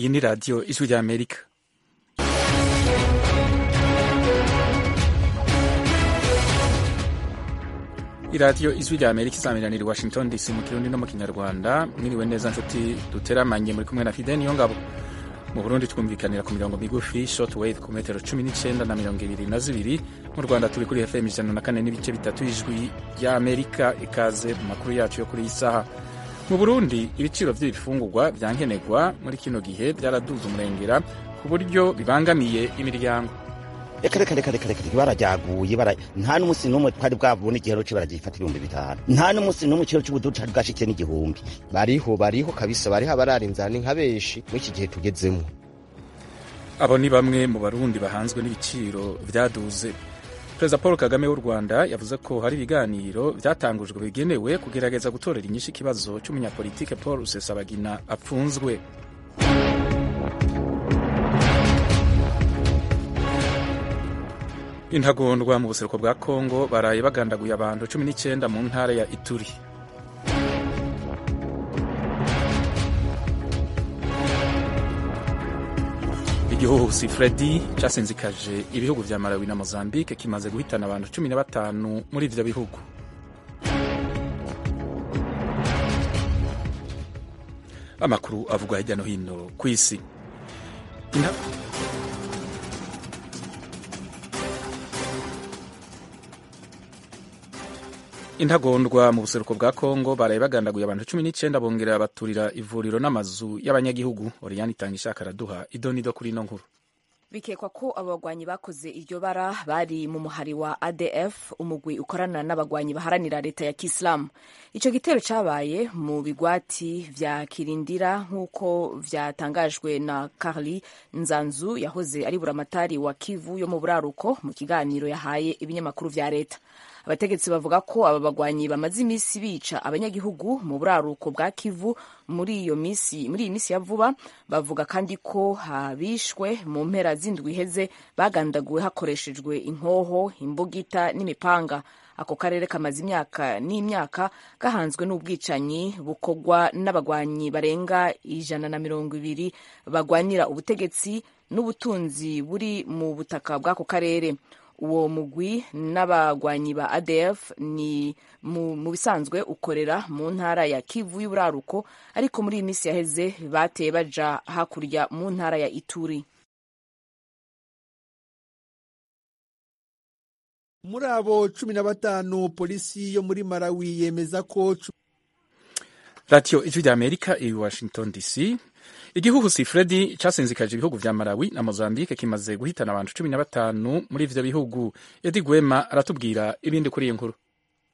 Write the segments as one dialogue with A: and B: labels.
A: iyi ni radiyo ijwi rya amerika iradiyo ijwi rya amerika isamiraniye i washington dc mu kirundi no mu kinyarwanda mwiriwe neza nshuti duteramanye muri kumwe na fide niyo ngabo mu burundi twumvikanira ku mirongo migufi short wave ku metero cumi n'icyenda na mirongo ibiri na zibiri mu rwanda turi kuri fm ijana na kane n'ibice bitatu ijwi rya amerika ikaze mu makuru yacu yo kuri iyi saha mu burundi ibiciro by'ibifungurwa byankenerwa muri kino gihe byaraduze umurengera ku buryo bibangamiye imiryango
B: reka reka reka reka reka barajyaguye bara nta n'umunsi n'umwe twari bwabone igihero cyo baragifata ibihumbi bitanu nta n'umunsi n'umwe igihero cy'ubududu cari bwashikiye n'igihumbi
C: bariho bariho kabisa bariho abarara inzara ni nka benshi muri iki gihe tugezemo
A: abo ni bamwe mu barundi bahanzwe n'ibiciro byaduze perezida paul kagame w'u rwanda yavuze ko hari ibiganiro byatangujwe bigenewe kugerageza gutorera inyishu ikibazo cy'umunyapolitike paul rusesabagina apfunzwe intagondwa mu buseruko bwa kongo baraye bagandaguye abantu cumi n'icyenda mu ntara ya ituri igihuhusi fredi cyasinzikaje ibihugu vya malawi na mozambique kimaze guhitana abantu cumi na batanu muri ivyo bihugu amakuru avugwa hirya no hino ku isi intagondwa mu buseruko bwa kongo baraye bagandaguye abantu cumi n'icyenda bongera baturira ivuriro n'amazu y'abanyagihugu oriyani itanga ishaka araduha idonido kuri ino nkuru
D: bikekwa ko abagwanyi bakoze iryo bara bari mu muhari wa adf umugwi ukorana n'abagwanyi baharanira leta ya kisilamu icyo gitero cyabaye mu bigwati vya kirindira nk'uko vyatangajwe na carli nzanzu yahoze ari buramatari wa kivu yo mu buraruko mu kiganiro yahaye ibinyamakuru vya leta abategetsi bavuga ko aba bagwanyi bamaze iminsi bica abanyagihugu mu buraruko bwa kivu muri iyo minsi muri iyi minsi ya vuba bavuga kandi ko habishwe mu mpera z'indwi iheze bagandaguwe hakoreshejwe inkoho imbugita n'imipanga ako karere kamaze imyaka n'imyaka gahanzwe n'ubwicanyi bukorwa n'abagwanyi barenga ijana na mirongo ibiri bagwanira ubutegetsi n'ubutunzi buri mu butaka bw'ako karere uwo mugwi n'abagwanyi ba adf ni mu bisanzwe ukorera mu ntara ya kivu y'uburaruko ariko muri iyi minsi yaheze bateye baja hakurya mu ntara ya ituri
E: muri abo cumi na batanu polisi yo muri malawi yemeza ko
A: radiyo ijwi rya amerika i washington dc igihuhusi fredi cyasinzikaje ibihugu vya malawi na mozambique kimaze guhitana abantu cumi na batanu muri ivyo bihugu edi gwema aratubwira ibindi kuri iyi nkuru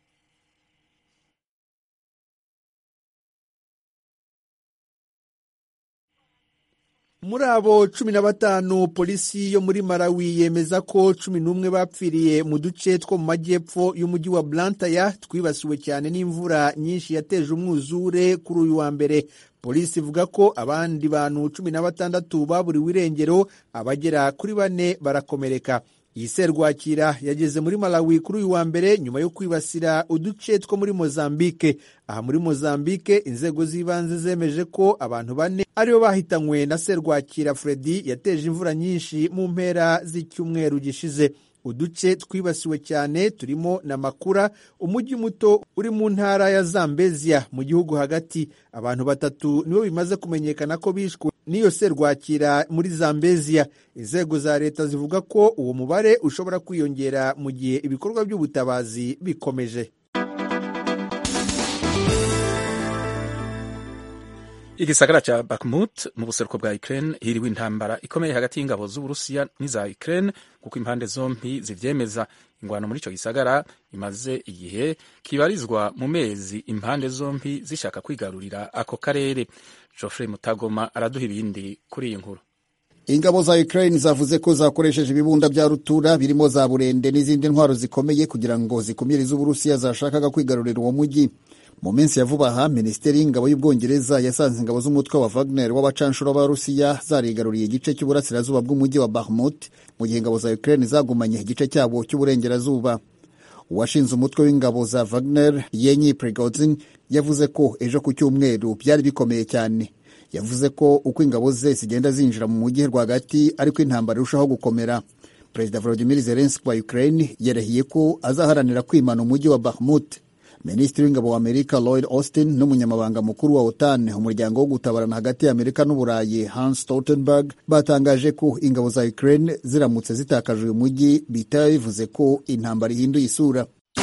E: muri abo cumi na batanu polisi yo muri malawi yemeza ko cumi n'umwe bapfiriye mu duce two mu majyepfo y'umujyi wa blantaya twibasiwe cyane n'imvura nyinshi yateje umwuzure kuri uyu wa mbere polisi ivuga ko abandi bantu cumi na batandatu baburiwe irengero abagera kuri bane barakomereka iyi serwakira yageze muri malawi kuri uyu wa mbere nyuma yo kwibasira uduce two muri mozambike aha muri mozambike inzego z'ibanze zemeje ko abantu bane aribo bahitanywe na serwakira fredi yateje imvura nyinshi mu mpera z'icyumweru gishize uduce twibasiwe cyane turimo na makura umujyi muto uri mu ntara ya zambezia mu gihugu hagati abantu batatu nibo bimaze kumenyekana ko bishwe n'iyo serwakira muri zambezia inzego za leta zivuga ko uwo mubare ushobora kwiyongera mu gihe ibikorwa by'ubutabazi bikomeje
A: igisagara ca Bakhmut mu buseruko bwa Ukraine hiriwe intambara ikomeye hagati y'ingabo z'Uburusiya n'iza Ukraine kuko impande zompi zivyemeza ingwano muri ico gisagara imaze igihe kibarizwa mu mezi impande zompi zishaka kwigarurira ako karere Geoffrey Mutagoma araduha ibindi kuri iyi nkuru
F: ingabo za Ukraine zavuze ko zakoresheje ibibunda bya rutura birimo za burende n'izindi ntwaro zikomeye kugira ngo zikumire iz'Uburusiya zashakaga kwigarurira uwo mujyi mu minsi ya vuba aha minisiteri y'ingabo y'ubwongereza yasanze ingabo z'umutwe wa wagner w'abacanshuro b'abarusiya zarigaruriye igice cy'uburasirazuba bw'umujyi wa bahmut mu gihe ingabo za ukraine zagumanye igice cyabo cy'uburengerazuba uwashinze umutwe w'ingabo za wagner yenyi prigozin yavuze ko ejo ku cyumweru byari bikomeye cyane yavuze ko uko ingabo ze zigenda zinjira mu mujyi rwagati ariko intambara irushaho gukomera perezida volodimir zelenski wa ukraine yarahiye ko azaharanira kwimana umujyi wa bahmut minisitiri w'ingabo wa amerika lloyd austin n'umunyamabanga mukuru wa otan umuryango wo gutabarana hagati ya amerika n'uburayi hans stoltenberg batangaje ko ingabo za ukraine ziramutse zitakaje uyu mujyi bitaba bivuze ko intambara ihinduye isura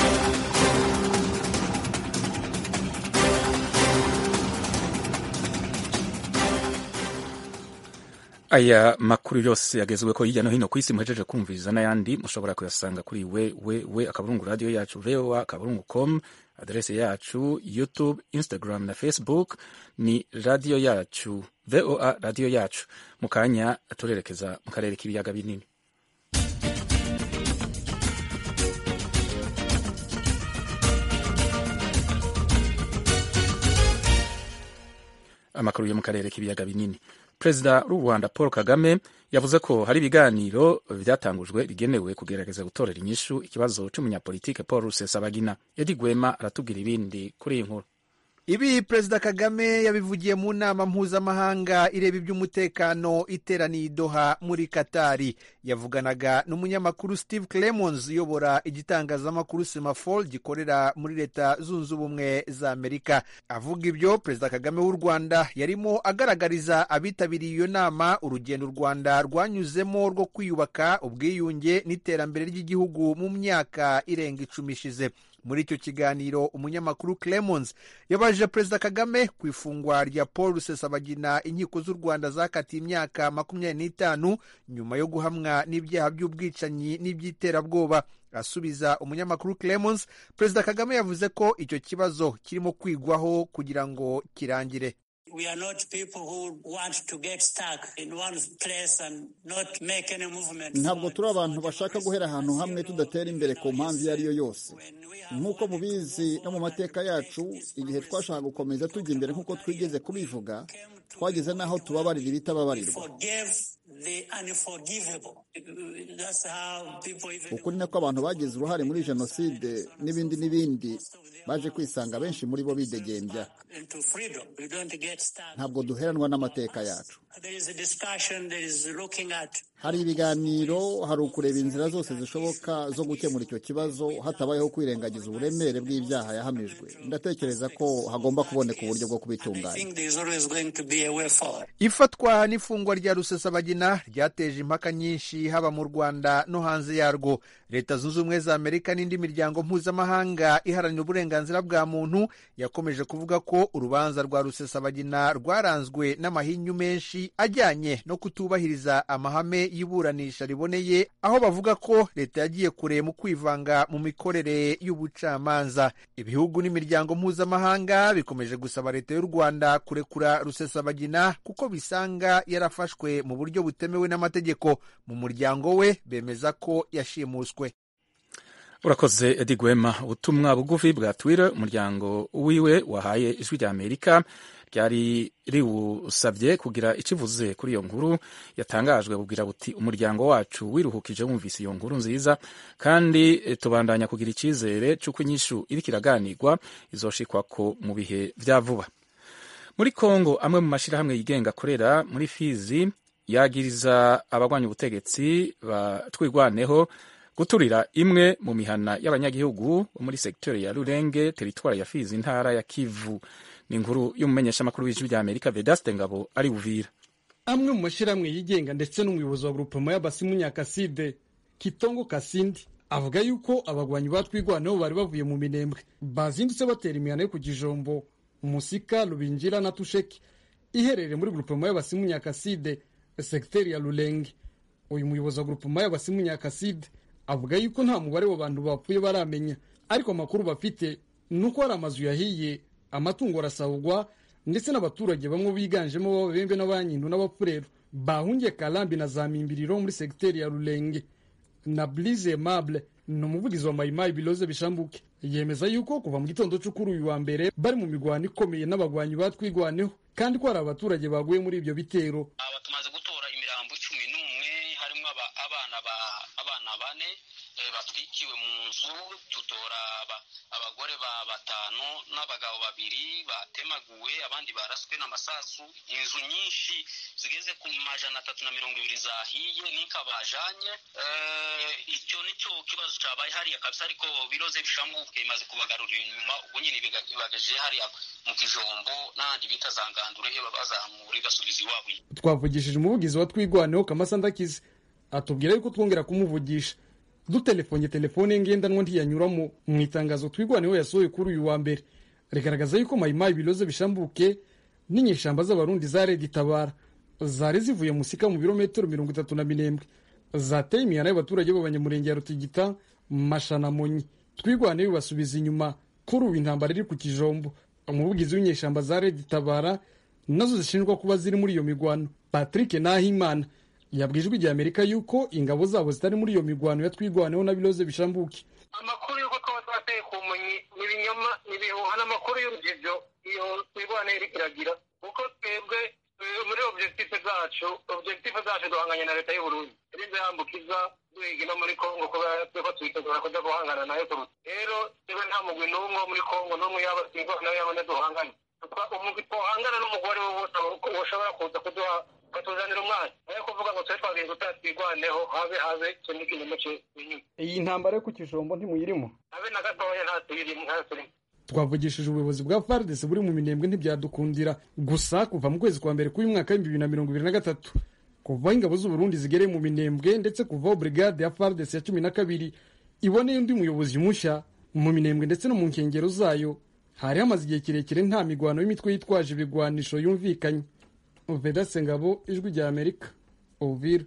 A: aya makuru yose yagezweho hirya no hino ku isi muhejeje kumviriza n'ayandi mushobora kuyasanga kuri we we we akaburungu radiyo yacu voa akaburungu com aderese yacu youtube instagram na facebook ni radiyo yacu voa radiyo yacu mu kanya turerekeza mu karere k'ibiyaga binini amakuru yo mu karere k'ibiyaga binini perezida w'u rwanda paul kagame yavuze ko hari ibiganiro byatangujwe bigenewe kugerageza gutorera inyishu ikibazo cy'umunyapolitike paul rusesabagina edi gwema aratubwira ibindi kuri iyi nkuru
E: ibi perezida kagame yabivugiye mu nama mpuzamahanga ireba iby'umutekano iteraniye i doha muri katari yavuganaga n'umunyamakuru steve clemons uyobora igitangazamakuru semafol gikorera muri leta zunze ubumwe za amerika avuga ibyo perezida kagame w'u rwanda yarimo agaragariza abitabiriye iyo nama urugendo u rwanda rwanyuzemo rwo kwiyubaka ubwiyunge n'iterambere ry'igihugu mu myaka irenga icumi ishize muri icyo kiganiro umunyamakuru clemons yabajije perezida kagame ku ifungwa rya paul rusesabagina inkiko z'u rwanda zakatiye imyaka makumyabiri n'itanu nyuma yo guhamwa n'ibyaha by'ubwicanyi n'iby'iterabwoba asubiza umunyamakuru clemons perezida kagame yavuze ko icyo kibazo kirimo kwigwaho kugira ngo kirangire
G: We are not people who want to get stuck in one place and not make any movement.
F: ntabwo turi abantu bashaka guhera ahantu hamwe tudatera imbere ku mpamvu iyo ari yo yose nk'uko mubizi no mu mateka yacu igihe twashaka gukomeza tujya imbere nk'uko twigeze kubivuga twageze n'aho tubabarira ibitababarirwa
G: Forgive the unforgivable. That's how people even
F: ukuri nako abantu bagize uruhare muri jenoside n'ibindi n'ibindi baje kwisanga benshi muri bo bidegembya
G: into freedom. We don't get stuck.
F: ntabwo duheranwa n'amateka yacu
G: There is a discussion, there is looking at
F: hari ibiganiro hari ukureba inzira zose zishoboka zo gukemura icyo kibazo hatabayeho kwirengagiza uburemere bw'ibyaha yahamijwe ndatekereza ko hagomba kuboneka uburyo bwo
G: I
F: kubitunganya
G: think there is always going to be a way forward.
E: ifatwa n'ifungwa rya rusesabagina ryateje impaka nyinshi haba mu rwanda no hanze yarwo leta zunze ubumwe za amerika n'indi miryango mpuzamahanga iharanira uburenganzira bwa muntu yakomeje kuvuga ko urubanza rwa rusesabagina rwaranzwe n'amahinyu menshi ajyanye no kutubahiriza amahame y'iburanisha riboneye aho bavuga ko leta yagiye kure mu kwivanga mu mikorere y'ubucamanza ibihugu n'imiryango mpuzamahanga bikomeje gusaba leta y'u rwanda kurekura rusesabagina kuko bisanga yarafashwe mu buryo butemewe n'amategeko mu muryango we bemeza ko yashimuswe
A: urakoze edi gwema ubutumwa bugufi bwa twitter umuryango wiwe wahaye ijwi rya amerika ryari riwusabye kugira ikivuze kuri iyo nkuru yatangajwe bubwira buti umuryango wacu wiruhukije wumvise iyo nkuru nziza kandi eh, tubandanya kugira icyizere cy'uko inyishu iriko iraganirwa izoshikwako mu bihe vya vuba muri kongo amwe mu mashyirahamwe yigenga akorera muri fizi yagiriza abagwanya ubutegetsi batwigwaneho guturira imwe mu mihana y'abanyagihugu bo muri segiteri ya rurenge teritwari ya fizi intara ya kivu ni inkuru y'umumenyeshamakuru w'ijwi rya amerika vedaste ngabo ari buvira
H: amwe mu mashyirahamwe yigenga ndetse n'umuyobozi wa grupema y'abasimu nyakaside kitongo kasindi avuga yuko abagwanyi batwigwaneho bari bavuye mu minembwe bazindutse batera imihana yo ku gijombo umusika rubinjira na tusheki iherereye muri grupema y'abasimu nyakaside segiteri ya rurenge uyu muyobozi wa grupema y'abasimu nyakaside avuga yuko nta mubare w'abantu bapfuye baramenya ariko amakuru bafite ni uko hari amazu yahiye amatungo arasahurwa ndetse n'abaturage bamwe biganjemo b'ababembe n'abanyindu n'abapfurero bahungiye karambi na za mimbiriro muri segiteri ya rurenge na Blize Aimable ni umuvugizi wa mayimayi biloze bishambuke yemeza yuko kuva mu gitondo cyo kuri uyu wa mbere bari mu mirwano ikomeye n'abagwanyi batwigwaneho kandi ko hari abaturage baguye muri ibyo bitero
I: aba tumaze gutora imirambo cumi n'umwe harimo aba- abana ba abana bane eh, batwikiwe mu nzu ubu tutora abagore ba batanu n'abagabo babiri batemaguwe abandi baraswe n'amasasu inzu nyinshi zigeze ku majana atatu na mirongo ibiri zahiye n'inka bajanye icyo nicyo kibazo cabaye hariya kabisa ariko biroze bishamuke imaze kubagarurira inyuma ubwo nyine ibagaje hariya mu kijombo n'ahandi bita za ngandure bazamura igasubiza iwabo
H: twavugishije umuvugizi wa twigwaneho kamasa ndakize atubwira yuko twongera kumuvugisha dutelefonye telefone ye ngendanwa ntiyanyuramo mu itangazo twigwaneho yasohoye kuri uyu wa mbere rigaragaza yuko mayimayi biroze bishambuke n'inyeshamba z'abarundi za redi tabara zari zivuye musika mu birometero mirongo itatu na minembwe zateye imihana y'abaturage b'abanyamurenge ya rutigita mashanamonyi twigwaneho basubiza inyuma kuri ubu intambara iri ku kijombo umuvugizi w'inyeshamba za redi tabara nazo zishinjwa kuba ziri muri iyo migwano patrick nahimana yabwiye ijwi rya amerika yuko ingabo zabo zitari muri iyo migwano yatwigwaneho na biroze bishambuke
J: amakuru y'uko twaba twateye ku munyi ni ibinyoma ni ibihuha n'amakuru y'urugivyo iyo twigwane iri iragira kuko twebwe muri objective zacu objective zacu duhanganye na leta y'uburundi irinze yambukiza duhiga no muri kongo kubera tweko twitegura kuja guhangana nayo kuruta rero twebwe nta mugwi n'umwe wo muri kongo n'umwe yaba twigwana yabone duhanganye umugwi twohangana n'umugore we wose woshobora kuza kuduha ukatuzanira umwana nayo kuvuga ngo tube twagiye gutera twigwaneho habe habe icyo ni ikinyoma cy'inyuma
H: iyi ntambara yo ku kijombo ntimuyirimo
J: habe na gatoya nta tuyirimo nta turimo
H: twavugishije ubuyobozi bwa FARDC buri mu minembwe ntibyadukundira gusa kuva mu kwezi kwa mbere k'uyu mwaka w'ibihumbi bibiri na mirongo ibiri na gatatu kuva ingabo z'uburundi zigereye mu minembwe ndetse kuvaho brigade ya FARDC ya cumi na kabiri iboneye undi muyobozi mushya mu minembwe ndetse no mu nkengero zayo hari hamaze igihe kirekire nta migwano y'imitwe yitwaje ibigwanisho yumvikanye vedase ngabo ijwi rya amerika ovira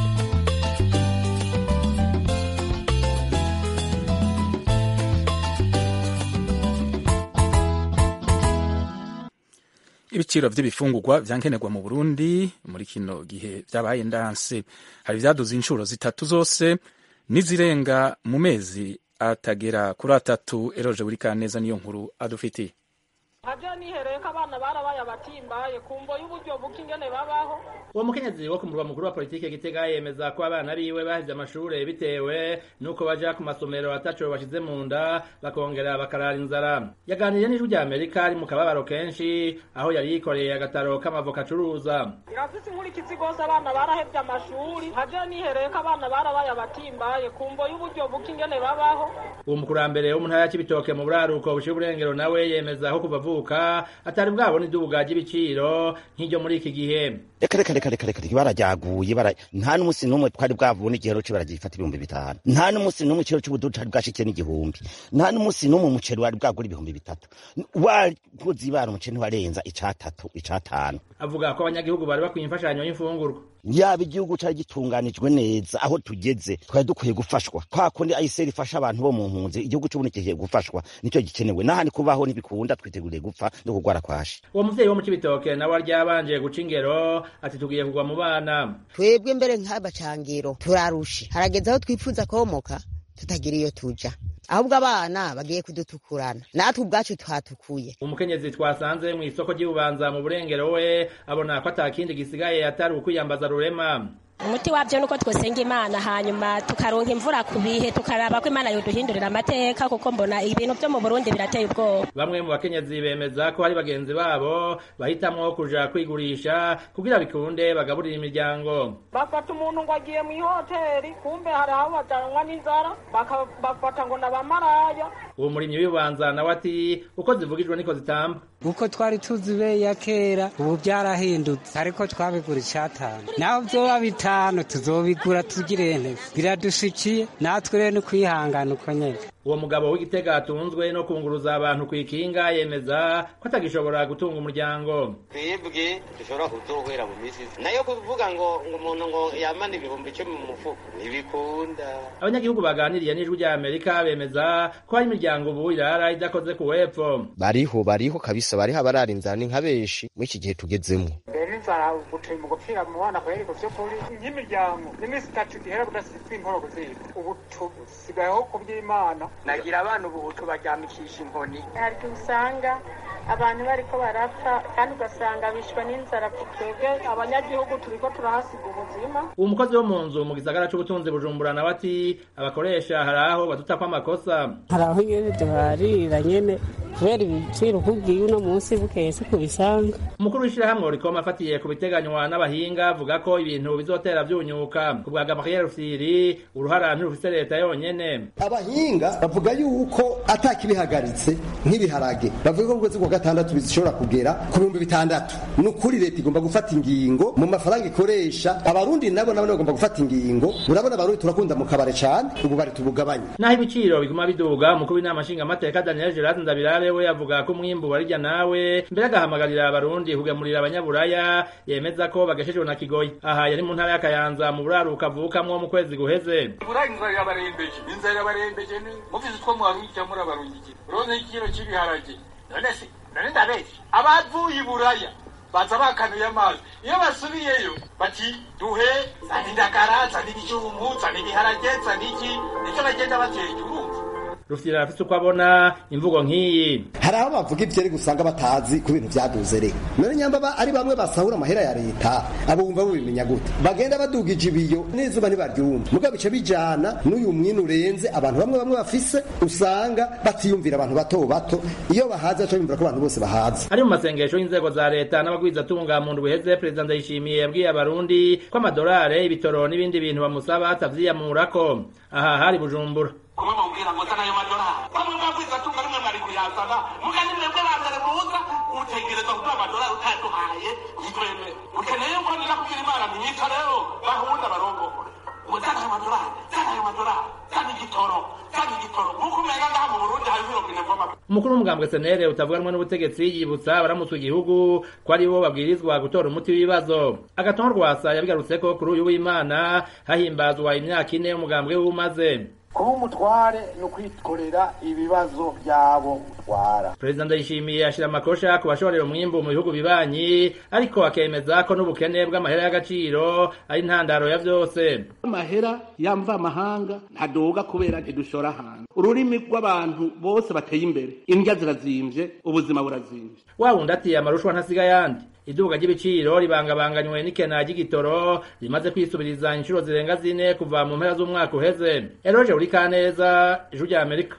A: ibiciro by'ibifungurwa byankenerwa mu burundi muri kino gihe byabaye ndanse hari ibyaduze inshuro zitatu zose n'izirenga mu mezi atagera kuri atatu eroje buri kaneza niyo nkuru adufitiye
K: ntabyo nihereye ko abana barabaye abatimbaye kumvo y'uburyo buke ingene babaho
L: uwo mukenyezi wo ku murwa mukuru wa politike gitega yemeza ko abana biwe baheze amashure bitewe n'uko baja ku masomero ataco bashize mu nda bakongera bakarara inzara yaganiriye n'ijwi rya amerika ari mu kababaro kenshi aho yari yikoreye agataro k'amavoka acuruza
K: irafise inkurikizi rwose abana barahevye amashuri ntabyo nihereye ko abana barabaye abatimbaye kumvo y'uburyo buke ingene babaho
L: uwo mukurambere wo mu ntara ya cibitoke mu buraruko buciye uburengero nawe yemeza aho kuva avuka atari bwabona idubuga ry'ibiciro nk'iryo muri iki gihe
B: reka reka reka reka reka barajyaguye bara nta n'umunsi n'umwe twari bwabona igihero cyo baragifata ibihumbi bitanu nta n'umunsi n'umwe ikiro cy'ubududu cari bwashikiye n'igihumbi nta n'umunsi n'umwe umuceri wari bwagura ibihumbi bitatu wakoze ibara umuceri ntiwarenza icatatu icatanu
L: avuga ko abanyagihugu bari bakwiye imfashanyo y'imfungurwa
B: yaba igihugu cari gitunganijwe neza aho tugeze twari dukwiye gufashwa kwa kundi ayiseri ifasha abantu bo mu mpunzi igihugu c'ubundi kigiye gufashwa nicyo gikenewe n'ahandi kubaho ntibikunda twiteguriye gupfa no kugwara kwashi
L: uwo muvyeyi wo mu cibitoke nawe aryabanje guca ingero ati tugiye kugwa mu bana
M: twebwe mbere nk'abacangiro turarushe harageze aho twifuza komoka tutagira iyo tuja ahubwo abana bagiye kudutukurana natwe ubwacu twatukuye
L: umukenyezi twasanze mu isoko ry'ububanza mu burengero we abona ko atakindi gisigaye atari ukwiyambaza rurema
N: umuti wabyo nuko twosenga imana hanyuma tukaronka imvura ku bihe tukaraba ko imana yoduhindurira amateka kuko mbona ibintu byo mu burundi birateye ubwoba
L: bamwe mu bakenyezi bemeza ko hari bagenzi babo bahitamwo kuja kwigurisha kugira bikunde bagaburira imiryango
K: bafata umuntu ngo agiye mu ihoteli kumbe hari aho bajanwa n'inzara bafata ngo nabamaraya
L: uwo murimyi w'ibanza nawe ati uko zivugijwe niko zitamba
O: uko twari tuzi be ya kera ubu byarahindutse ariko twabigura icatanu naho vyoba bitanu tuzobigura tugire neza biradushikiye natwe rero ni kwihangana uko nyene
L: uwo mugabo w'igitega atunzwe no kunguruza abantu ku ikinga yemeza ko atagishobora gutunga umuryango
P: twebwe dushobora kuzohera mu misi nayo kuvuga ngo ngo umuntu ngo yamane ibihumbi icumi mu mufuko ntibikunda
L: abanyagihugu baganiriye n'ijwi rya amerika bemeza ko hari imiryango ubu irara idakoze ku wepfo
C: bariho bariho kabisa bariho abarara inzara ni nka benshi muri iki gihe tugezemo
Q: mbere inzara guteye mu gupfira mu bana kweri ku vy'ukuri nk'imiryango n'iminsi itatu gihera kudasitwa inkoro kuziga ubu tusigayeho ku by'imana
R: nagira abana ubu tubaryamikisha inkoni
S: hari usanga
K: abantu bariko barapfa kandi ugasanga bishwe n'inzara ku twebwe abanyagihugu turiko turahasiga ubuzima
L: uwo mukozi wo mu nzu mu gisagara c'ubutunzi bujumbura nawe ati abakoresha hari aho badutako amakosa
R: hari aho nyene duharira nyene kubera ibiciro ukubwiye uno munsi bukeye si kubisanga
L: umukuru w'ishirahamwe rikoma afatiye ku biteganywa n'abahinga avuga ko ibintu bizotera vyunyuka ku bwa gabriel rufyiri uruhara ntirufise leta yonyene
S: abahinga bavuga yuko atakibihagaritse nk'ibiharage bavuga ko ukwezi kwa gatandatu bishobora kugera ku bihumbi bitandatu ni ukuri leta igomba gufata ingingo mu mafaranga ikoresha abarundi nabo nabo bagomba gufata ingingo urabona abarundi turakunda mu kabare cane ubu bari tubugabanye
L: naho ibiciro biguma biduga umukuru w'inama nshingamateka daniel gerard ndabirabe we avuga ko umwimbu warirya nawe mbere agahamagarira abarundi kugemurira abanyaburaya yemeza ko bageshejwe na kigoyi aha yari mu ntara y'akayanza mu buraruka avukamwo mu kwezi guheze
T: iburayi inzara irabarembeje inzara irabarembeje ni muvize utwo muharujya muri abarungiki uronse ikiro cy'ibiharage none se none ndabeshya abavuye iburaya baza bakanuye amazi iyo basubiyeyo bati duhe zana indagara zana ibijumbu zana ibiharage zana iki nicyo bagenda bateka urumva
L: rufyira arafise uko abona imvugo nk'iyi
S: hari aho bavuga ivyeri gusanga batazi ku bintu vyaduze rero none nyamba ari bamwe basahura amahera ya leta abo bumva bubimenya gute bagenda badugije ibiyo n'izuba ntibaryumva muga bice bijana n'uyu mwini urenze abantu bamwe bamwe bafise usanga batiyumvira abantu bato bato iyo bahaze baca bimvira ko abantu bose bahaze
L: ari mu masengesho y'inzego za leta n'abagwizatunga mu ndwi iheze perezida ndayishimiye yabwiye abarundi ko amadolare ibitoro n'ibindi bintu bamusaba atavyiyamurako aha hari bujumbura
T: kumwe mubwira ngo zana ayo madolari bamwe mwabwiza tunga rimwe mwari kuyazana mugani mwebwe bambere muza utegereza kuduha amadolari utaduhaye ntitwemere ukeneye ko nina kubwira imana myica rero bahunda barongore ngo zana ayo madolari zana ayo madolari zana igitoro zana igitoro nk'uko umenga ngaha mu burundi hariho irobine mvoma
L: umukuru w'umugambwe senere utavuganwa n'ubutegetsi yibutsa abaramutswe igihugu ko ari bo babwirizwa gutora umuti w'ibibazo agatongo rwasa yabigarutseko kuri uyu w'imana hahimbazwa imyaka ine umugambwe w'umaze
U: kuba umutware ni ukwikorera ibibazo byabo utwara
L: perezida ndayishimiye ashyira amakosha ku bashorera umwimbu mu bihugu bibanyi ariko akemeza ko n'ubukene bw'amahera y'agaciro ari intandaro ya byose
V: amahera yamva amahanga ntadoga kubera ntidushora hanze ururimi rw'abantu bose bateye imbere indya zirazimvye ubuzima burazimvye
L: wa wundi ati amarushwa ntasiga ayandi iduka ry'ibiciro ribangabanganywe n'ikena ry'igitoro rimaze kwisubiriza inshuro zirenga zine kuva mu mpera z'umwaka uheze eroje uri kaneza ijuru rya amerika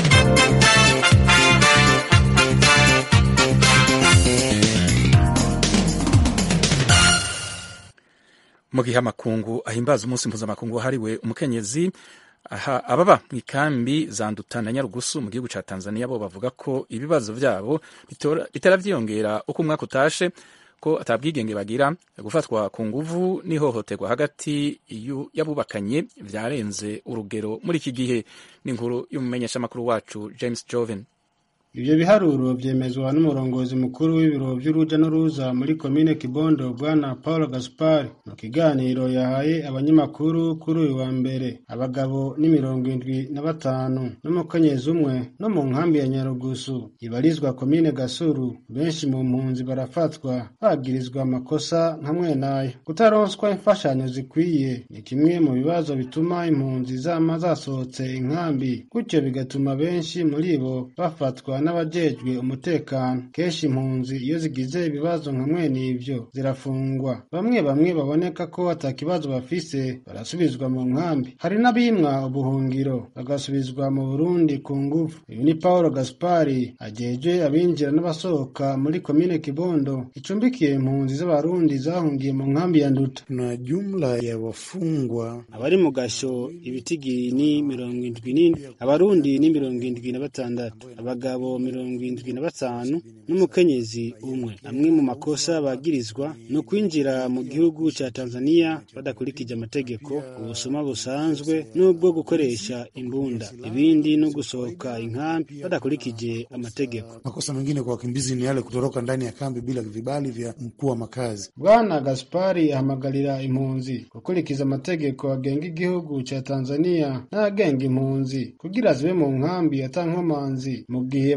A: mu gihe amakungu ahimbaza umunsi mpuzamakungu wahariwe umukenyezi aha ababa mu ikambi za nduta na nyarugusu mu gihugu ca tanzania bo bavuga ko ibibazo vyabo bitera vyiyongera uko umwaka utashe ko atabwigenge bagira gufatwa ku nguvu n'ihohoterwa hagati y'abubakanye vyarenze urugero muri iki gihe n'inkuru y'umumenyeshamakuru wacu james joven
W: Ivyo biharuro vyemezwa n'umurongozi mukuru w'ibiro vy'uruja n'uruza muri komine Kibondo bwana Paul Gaspar mu kiganiro yahaye abanyamakuru kuri uyu wa mbere abagabo ni mirongo indwi na batanu n'umukenyezi umwe no mu nkambi ya Nyarugusu ibarizwa komine Gasuru benshi mu mpunzi barafatwa bagirizwa amakosa nka mwenayo kutaronswa imfashanyo zikwiye ni kimwe mu bibazo bituma impunzi zama zasohotse inkambi gutyo bigatuma benshi muri bo bafatwa n'abajejwe umutekano kenshi impunzi iyo zigize ibibazo nka mwene ivyo zirafungwa bamwe bamwe baboneka ko atakibazo bafise barasubizwa mu nkambi hari n'abimwa ubuhungiro bagasubizwa mu burundi ku nguvu uyu ni paulo gaspari ajejwe abinjira n'abasohoka muri komine kibondo icumbikiye impunzi z'abarundi zahungiye mu nkambi ya nduta
X: na jumla ya wafungwa
W: abari mu gasho ibitigiri ni mirongo indwi n'indwi abarundi ni mirongo indwi na batandatu abagabo mirongo indwi na batanu n'umukenyezi umwe amwe mu makosa bagirizwa ni ukwinjira mu gihugu ca tanzania badakurikije amategeko ubusuma busanzwe n'ubwo gukoresha imbunda ibindi no gusohoka inkambi badakurikije amategeko
X: makosa mengine kwa wakimbizi ni yale kutoroka ndani ya kambi bila vibali vya mkuu wa makazi
W: bwana gaspari ahamagarira impunzi gukurikiza amategeko agenga igihugu ca tanzania n'ayagenga impunzi kugira zibe mu nkambi atankomanzi mu gihe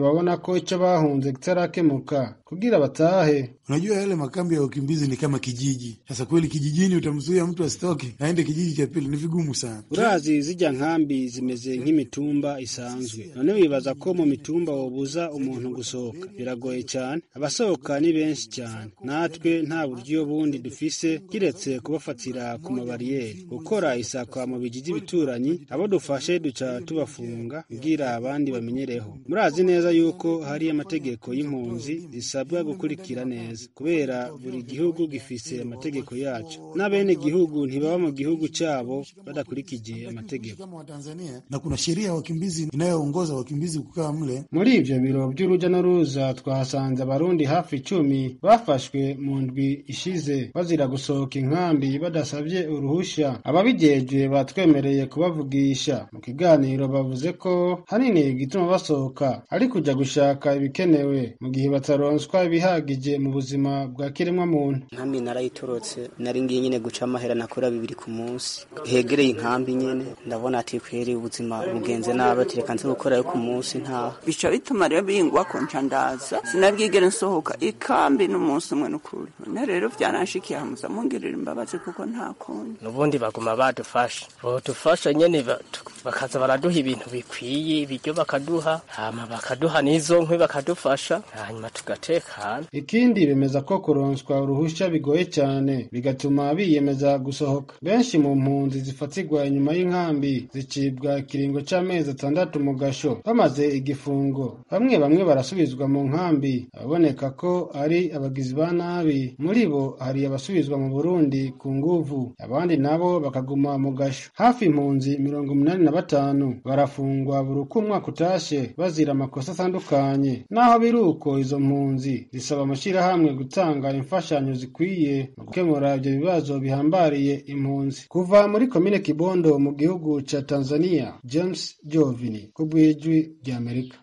W: babona ko ico bahunze kitarakemuka kugira batahe.
X: Unajua yale makambi ya wakimbizi ni kama kijiji. Sasa kweli kijijini utamzuia mtu asitoke aende kijiji cha pili, ni vigumu sana.
W: Urazi zirya nkambi zimeze nk'imitumba isanzwe, none wibaza ko mu mitumba wobuza umuntu gusohoka? Biragoye cyane, abasohoka ni benshi cyane, natwe nta buryo bundi dufise kiretse kubafatira ku mabariyeri, gukora isakwa mu bijiji bituranyi, abo dufashe duca tubafunga kugira abandi bamenyereho. Murazi neza yuko hari amategeko y'impunzi zisabwa gukurikira neza, kubera buri gihugu gifise amategeko yaco, n'abene gihugu ntibaba mu gihugu cabo badakurikije amategeko.
X: Kama Watanzania na kuna sheria ya wakimbizi inayoongoza wakimbizi kukaa mle.
W: Muri ivyo biro vy'uruja n'uruza twahasanze abarundi hafi icumi bafashwe mu ndwi ishize bazira gusohoka inkambi badasavye uruhusha. Ababijejwe batwemereye kubavugisha. Mu kiganiro bavuze ko hanini igituma basohoka ari kuja gushaka ibikenewe mu gihe bataronswa ibihagije mu buzima bwa kiremwa muntu.
D: nkambi narayitorotse nari ngiye nyine guca amahera nakora bibiri ku munsi hegereye inkambi nyene ndabona ati kweri ubuzima bugenze nabi ati reka nze gukora yo ku munsi ntaha
E: bica bituma rero bingwa ko nca ndaza sinabwigere nsohoka ikambi n'umunsi umwe n'ukuri none rero vyaranshikiye hamuza mungerera imbabazi kuko nta kundi
F: nubundi baguma badufasha bodufasha nyene ba- tu- bakaza baraduha ibintu bikwiye ibiryo bakaduha hama bakaduha n'izo nkwi bakadufasha hanyuma tugatekana
W: Ikindi bemeza ko kuronswa uruhusha bigoye cyane bigatuma biyemeza gusohoka. Benshi mu mpunzi zifatirwa inyuma y'inkambi zicibwa ikiringo c'amezi atandatu mu gasho bamaze igifungo. Bamwe bamwe barasubizwa mu nkambi, ababoneka ko ari abagizi ba nabi. Muri bo hari abasubizwa mu Burundi ku nguvu, abandi nabo bakaguma mu gasho. Hafi impunzi mirongo umunani na batanu barafungwa buri uko umwaka utashe bazira amakosa atandukanye. Naho biri uko izo mpunzi zisaba amashyirahamwe gutanga imfashanyo zikwiye mu gukemura ibyo bibazo bihambariye impunzi. Kuva muri komine Kibondo mu gihugu ca Tanzania, James Jovini ku bw'ijwi ry'Amerika.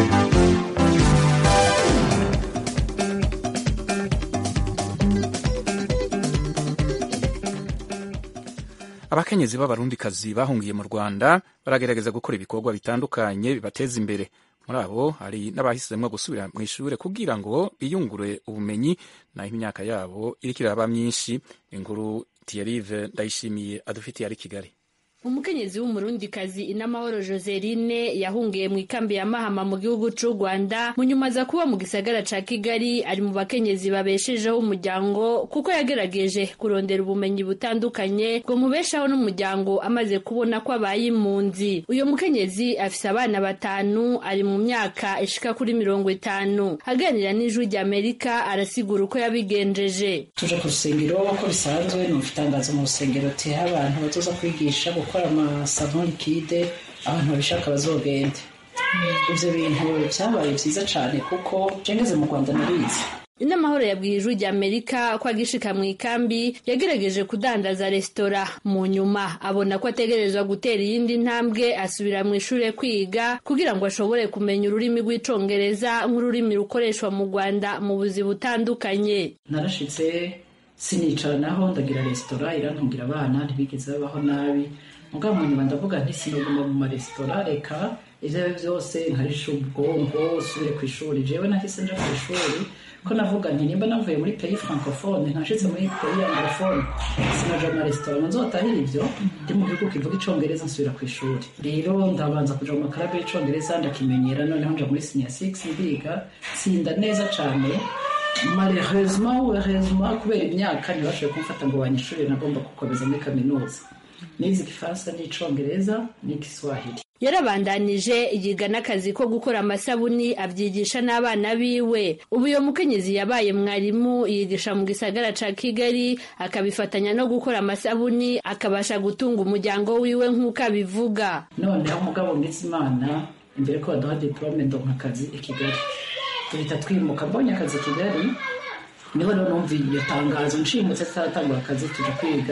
A: abakenyezi b'abarundikazi bahungiye mu rwanda baragerageza gukora ibikorwa bitandukanye bibateza imbere muri abo hari n'abahisemo gusubira mu ishuri kugira ngo biyungure ubumenyi naho imyaka yabo iriko iraba myinshi inkuru tiyerive ndayishimiye adufitiye ari kigali
G: umukenyezi w'umurundikazi inamahoro joseline yahungiye mu ikambi ya mahama mu gihugu c'u rwanda mu nyuma za kuba mu gisagara ca kigali ari mu bakenyezi babeshejeho umuryango kuko yagerageje kurondera ubumenyi butandukanye ngo mubeshaho n'umuryango amaze kubona ko abaye impunzi uyu mukenyezi afise abana batanu ari mu myaka ishika kuri mirongo itanu aganira n'ijwi ry'amerika arasigura uko yabigenjeje
Y: tuje ku rusengero uko bisanzwe ni itangazo mu rusengero teha abantu bazoza kwigisha gukora amasavon likide abantu babishaka bazogende ivyo bintu vyabaye vyiza cane kuko jengeze mu rwanda narizi
G: inamahoro yabwiye ijwi ry'amerika ko agishika mu ikambi yagerageje kudandaza resitora mu nyuma abona ko ategerezwa gutera iyindi ntambwe asubira mu ishure kwiga kugira ngo ashobore kumenya ururimi rw'icongereza nk'ururimi rukoreshwa mu rwanda mu buzi butandukanye
Y: narashitse sinicara naho ndagira resitora irantungira abana ntibigeze babaho nabi mugabo mu nyuma ndavuga nti sinoguma mu maresitora reka ivyo ari vyo vyose nkarisha ubwonko usubire ku ishuri jewe nahise nja ku ishuri ko navuga nti nimba navuye muri pays francophone ntashitse muri pays anglophone sinaja mu maresitora ngo nzotahira ivyo ndi mu gihugu kivuga icongereza nsubira ku ishuri rero ndabanza kuja mu makarabe y'icongereza ndakimenyera noneho nja muri senior six ndiga tsinda neza cane malheureusement ou heureusement kubera imyaka ntibashoboye kumfata ngo banyishure nagomba gukomeza muri kaminuza nize igifaransa n'icongereza n'igiswahili
G: yarabandanije yiga n'akazi ko gukora amasabuni abyigisha n'abana biwe ubu uyo mukenyezi yabaye mwarimu yigisha mu gisagara ca kigali akabifatanya no gukora amasabuni akabasha gutunga umuryango wiwe nk'uko abivuga
Y: noneho umugabo ngize imana imbere ko baduha diplome ndonka akazi i kigali duhita twimuka mbonye akazi i kigali niho rero numva iyo tangazo nshimutse tutaratangura akazi tuja kwiga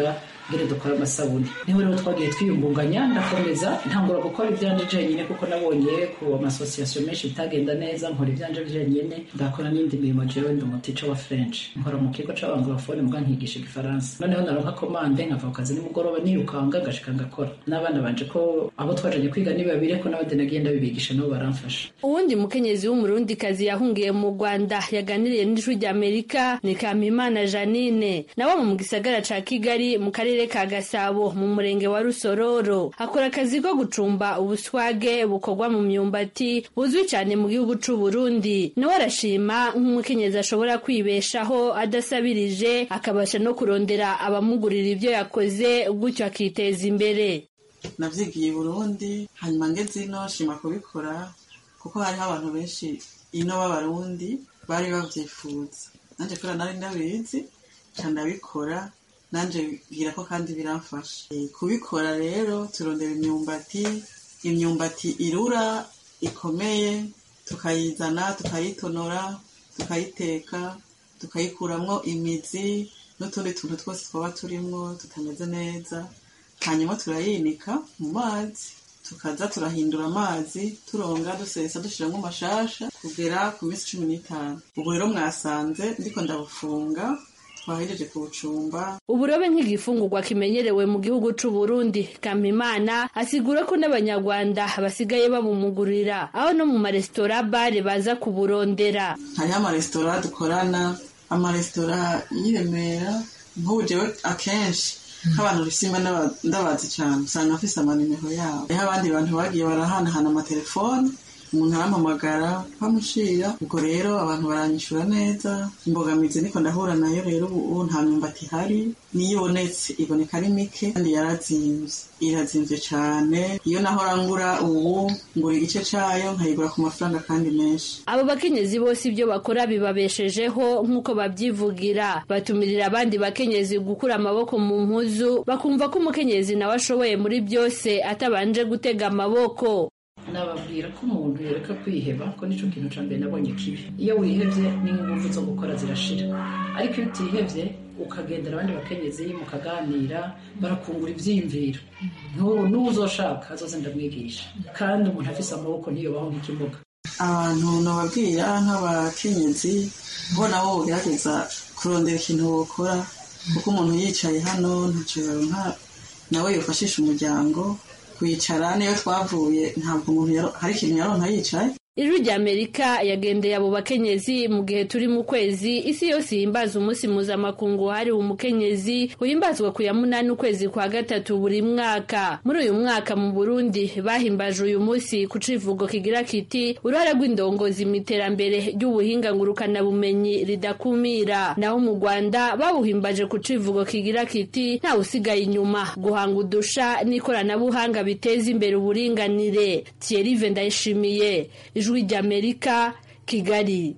Y: ngene dukora amasabuni niho rero twagiye twiyungunganya ndakomeza ntangura gukora ivyanje jenyine kuko nabonye ku amasosiyasiyo menshi bitagenda neza nkora ivyanje jenyine ndakora n'indi mirimo jewe ndi umutica wa french nkora mu kigo c'abangorofone muga nkigisha igifaransa noneho naronka komande nkava ku kazi nimugoroba nirukanga ngashika ngakora n'abana banje ko abo twajanye kwiga ni babiri ko n'abandi nagiye ndabibigisha nabo baramfasha
G: uwundi mukenyezi w'umurundikazi yahungiye mu rwanda yaganiriye n'ijwi rya amerika ni kampimana janine nawe mu gisagara ca kigali mu karere ka gasabo mu murenge wa rusororo akora akazi ko gucumba ubuswage bukorwa mu myumbati buzwi cyane mu gihugu c'u burundi nawe arashima nk'umukenyezi ashobora kwibeshaho adasabirije akabasha no kurondera abamugurira ibyo yakoze gutyo akiteza imbere
B: navyigiye i burundi hanyuma ngeze ino shima kubikora kuko hariho abantu benshi ino b'abarundi bari bavyifuza nanje kubera nari ndabizi ca ndabikora nanje bwira ko kandi biramfasha e, kubikora rero turondera imyumbati imyumbati irura ikomeye tukayizana tukayitonora tukayiteka tukayikuramwo imizi n'utundi tuntu twose twaba turimwo tutameze neza hanyuma turayinika mu mazi tukaza turahindura amazi turonga dusesa dushiramwo amashasha kugera ku minsi cumi n'itanu ubu rero mwasanze ndiko ndabufunga twahejeje kubucumba
G: uburobe nk'igifungurwa kimenyerewe mu gihugu c'u Burundi Kampimana asigura ko n'abanyarwanda basigaye babumugurira aho no mu maresitora bare baza kuburondera
B: hariho amaresitora dukorana amaresitora y'iremera nk'ubu jewe akenshi nk'abantu rusimba ndabazi cyane usanga afise amanimero yabo hariho abandi bantu bagiye barahanahana amatelefone umuntu arampamagara bamushira ubwo rero abantu baranyishura neza imbogamizi niko ndahura nayo rero ubu nta myumbati ihari niyo ibonetse iboneka ari mike kandi yarazimvye irazimvye cane iyo naho rangura ubu ngura igice cayo nkayigura ku mafaranga kandi menshi
G: abo bakenyezi bose ibyo bakora bibabeshejeho nk'uko babyivugira batumirira abandi bakenyezi gukura amaboko mu mpuzu bakumva ko umukenyezi nawe ashoboye muri byose atabanje gutega amaboko
Y: nababwira ko umuntu yereka kwiheba ko nico kintu ca mbere nabonye kibi iyo wihevye n'inguvu zo gukora zirashira ariko iyo utihevye ukagendera abandi bakenyezi mukaganira barakungura ivyiyumviro n'ubu uzoshaka azoze ndamwigisha kandi umuntu afise amaboko ntiyobaho nk'ikimuga
B: abantu nababwira nk'abakenyezi bo nabo bogerageza kurondera ikintu bokora kuko umuntu yicaye hano ntaco yoronka nawe yofashisha umuryango kwicara niyo twavuye ntabwo umuntu hari ikintu yaronka yicaye
G: ijwi rya amerika yagendeye abo bakenyezi mu gihe turi mu kwezi isi yose ihimbaza umunsi mpuzamakungu wahariwe umukenyezi uhimbazwa ku ya munani ukwezi kwa gatatu buri mwaka muri uyu mwaka mu burundi bahimbaje uyu munsi ku civugo kigira kiti uruhare rw'indongozi mu iterambere ry'ubuhinga ngurukanabumenyi ridakumira naho mu rwanda bawuhimbaje ku civugo kigira kiti ntawe usigaye inyuma guhanga udusha n'ikoranabuhanga biteza imbere uburinganire thierry ndayishimiye ijwi ry'amerika kigali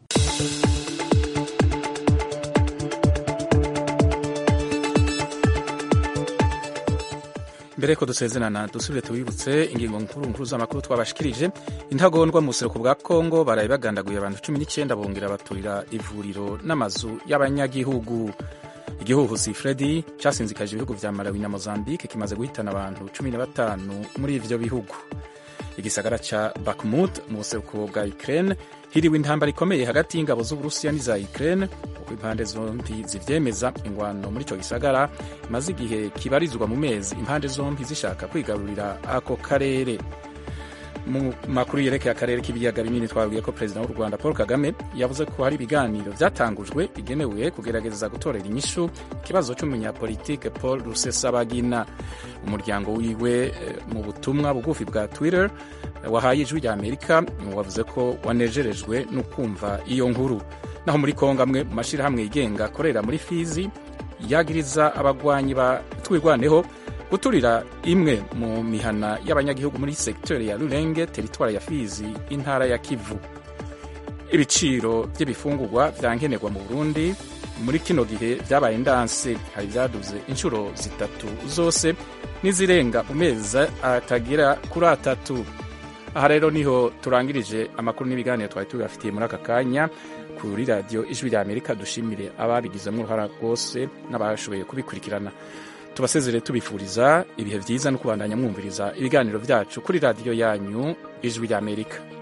A: mbere ko dusezerana dusubire tubibutse ingingo nkuru nkuru z'amakuru twabashikirije intagondwa mu buseruko bwa kongo baraye bagandaguye abantu cumi n'icyenda bongera baturira ivuriro n'amazu y'abanyagihugu igihuhusi fredi cyasinzikaje ibihugu vya malawi na mozambique kimaze guhitana abantu cumi na batanu muri ivyo bihugu igisagara ca bakmut mu buseruko bwa ukraine hiriwe intambara ikomeye hagati y'ingabo z'uburusiya n'iza ukraine uko impande zombi zivyemeza ingwano muri ico gisagara imaze igihe kibarizwa mu mezi impande zombi zishaka kwigarurira ako karere mu makuru yerekeye akarere k'ibiyaga binini twabwiye ko perezida w'u rwanda paul kagame yavuze ko hari ibiganiro byatangujwe bigenewe kugerageza gutorera inyishu ikibazo cy'umunyapolitike paul rusesabagina umuryango wiwe mu butumwa bugufi bwa twitter wahaye ijwi rya amerika wavuze ko wanejerejwe no kumva iyo nkuru naho muri kongo amwe mu mashyirahamwe yigenga akorera muri fizi yagiriza abagwanyi ba twirwaneho guturira imwe mu mihana y'abanyagihugu muri segiteri ya rurenge teritwari ya fizi intara ya kivu ibiciro by'ibifungurwa byankenerwa mu burundi muri kino gihe byabaye ndanse hari ibyaduze inshuro zitatu zose n'izirenga mu mezi atagira kuri atatu aha rero niho turangirije amakuru n'ibiganiro twari tubafitiye muri aka kanya kuri radiyo ijwi rya amerika dushimire ababigizemo uruhara rwose n'abashoboye kubikurikirana tubasezere tubifuriza ibihe byiza no kubandanya mwumviriza ibiganiro byacu kuri radiyo yanyu ijwi ry'amerika